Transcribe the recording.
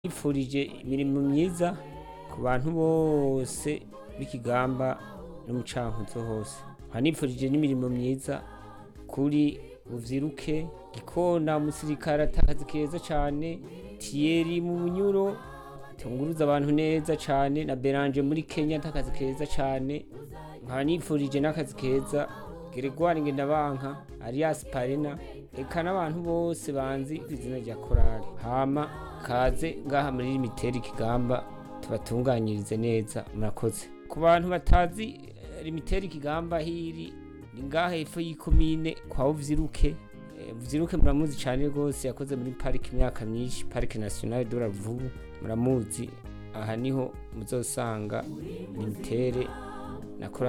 Nifurije imirimo myiza ku bantu bose b'ikigamba no mu cankuzo hose nkanifurije n'imirimo myiza kuri Buvyiruke Gikona umusirikare atakazi keza cane Thierry mu Bunyuro tunguruza abantu neza cane na Beranje muri Kenya atakazi keza cane nkaba nifurije n'akazi keza Gregoire Ngendabanka Arias Parena eka n'abantu bose banzi kw'izina rya korali hama kaze ngaha muri limiteri Kigamba tubatunganyirize neza murakoze ku bantu batazi eh, limiteri Kigamba hiri ni ngaha hepfo y'ikomine kwa Buvyiruke Eh, Buvyiruke muramuzi cane rwose yakoze muri parike imyaka myinshi parike nationale de la Ruvubu muramuzi aha niho muzosanga limitere na korali